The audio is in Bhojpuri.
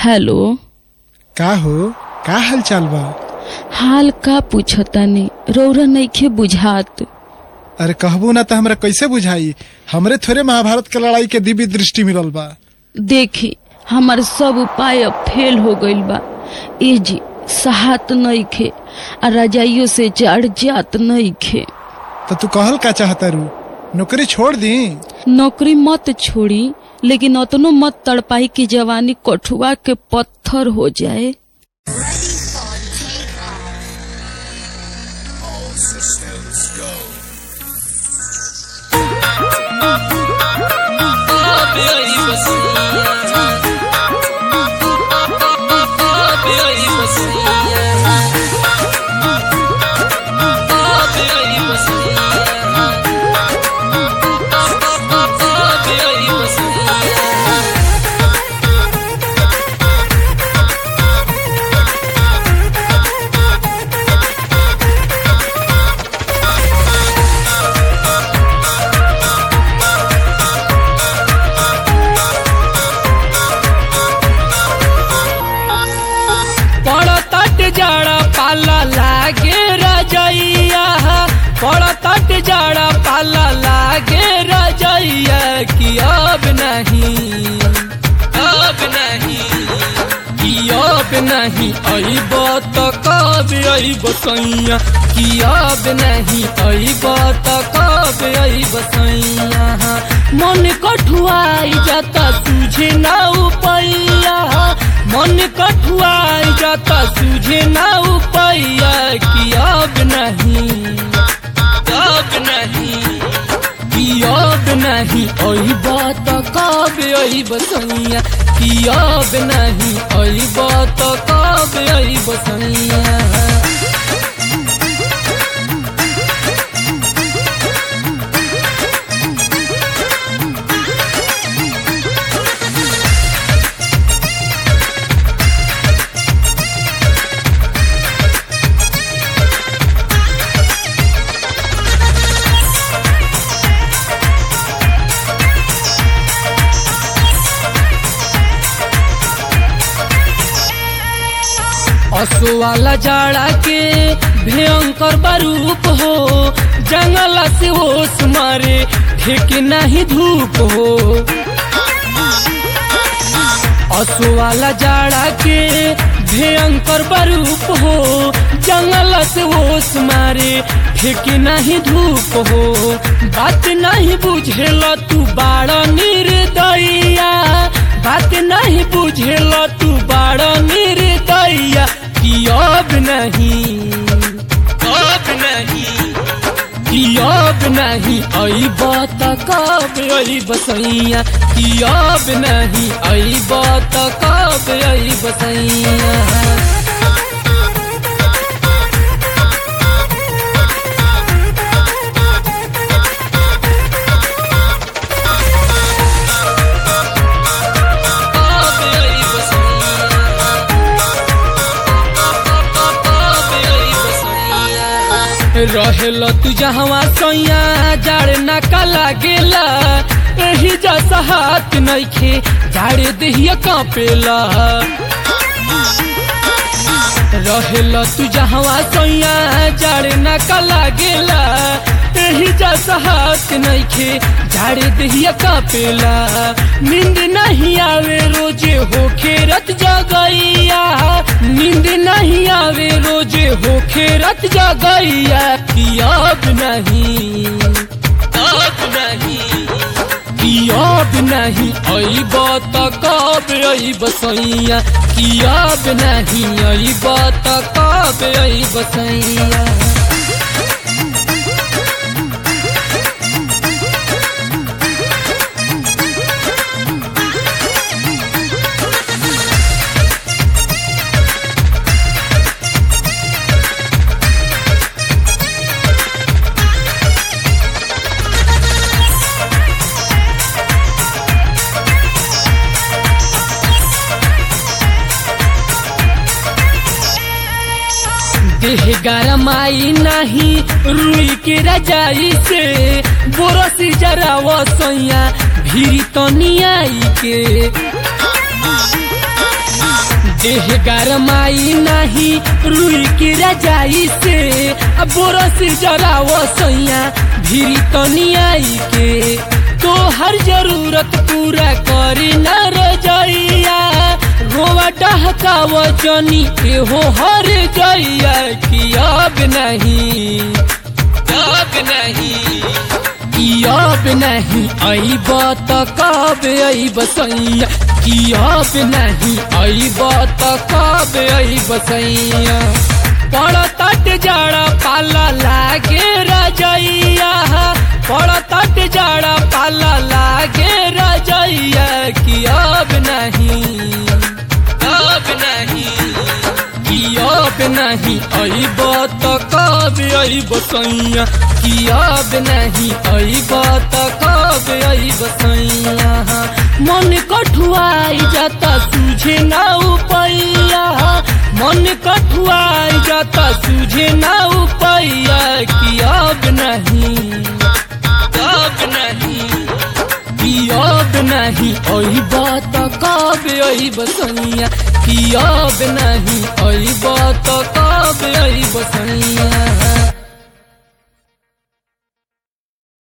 हेलो का हो का हाल चाल बा हाल का पूछतानी रौरा नइखे बुझात अरे कहबू ना तो हमरा कैसे बुझाई हमरे थोड़े महाभारत के लड़ाई के दिव्य दृष्टि मिलल बा देखी हमार सब उपाय अब फेल हो गइल बा ए जी सहात नइखे आ रजाइयो से चढ़ जात नइखे तो तू कहल का चाहता रू नौकरी छोड़ दी नौकरी मत छोड़ी लेकिन अतनो मत तड़पाई की जवानी कठुआ के पत्थर हो जाए पड़तट जड़ा पाला लागे रजैया पड़तट जड़ा पाला लागे रजैया कि अब नहीं अब नहीं कि अब नहीं अइब त कब अइब सैया कि अब नहीं अइब त कब अइब सैया मन कठुआई जाता तुझे ना उपैया मन कठुआई जाता तुझे ना उपैया कि अब नहीं अब नहीं कि अब नहीं अइब त कब अइब सैया कि अब नहीं अइब त कब अइब सैया असो वाला जाड़ा के भयंकर बारूप हो जंगल से ओस मारे ठेके नहीं धूप हो असो वाला जाड़ा के भयंकर बारूप हो जंगल से ओस मारे ठेके नहीं धूप हो बात नहीं बुझेल तू बाड़ा निर्दया बात नहीं बुझेल तू बाड़ा निर्दया कि अब नहीं अब नहीं कि अब नहीं अइब त कब अइब सैया कि अब नहीं अइब त कब अइब सैया रहेल तू जहवा सैया जाड़ ना काला गेला एही जैसा हाथ नइखे जाड़े देहिया कांपेला रहेल तू जहवा सैया जाड़ ना काला गेला एही जैसा हाथ नइखे जाड़े देहिया कांपेला नींद नहीं आवे रोजे हो खेरत जगैया नींद नहीं आवे रोजे हो खेरत जगैया कि अब नहीं अब नहीं कि अब नहीं अइब त कब अइब सैया कि अब नहीं अइब त कब अइब सैया देह गरमाई नहीं रुई के रजाई से बोरसी जरा वसैया भीरी तनियाई के देह गरमाई नाही रुई की रजाई से अब बोरस जराव सैया भीरी तनी आई के तो हर जरूरत पूरा करी न रजैया रोवा डहकाव जनी एहो हर जैया कि अब नहीं अब नहीं कि अब नहीं अइब त कब अइब सैया कि अब नहीं अइब त कब अइब सैया पड़तट जड़ा पाला लागे रजैया पड़तट जड़ा पाला लागे रजैया कि अब नहीं अब नहीं कि अब नहीं अइब त कब अइब सैया कि अब नहीं अइब त कब अइब सैया मन कठुआई जाता सूझे ना उपैया मन कठुआई जाता सूझे ना उपैया कि अब नहीं अब नहीं कि अब नहीं अइब त कब अइब सैया कि अब नहीं अइब त कब अइब सैया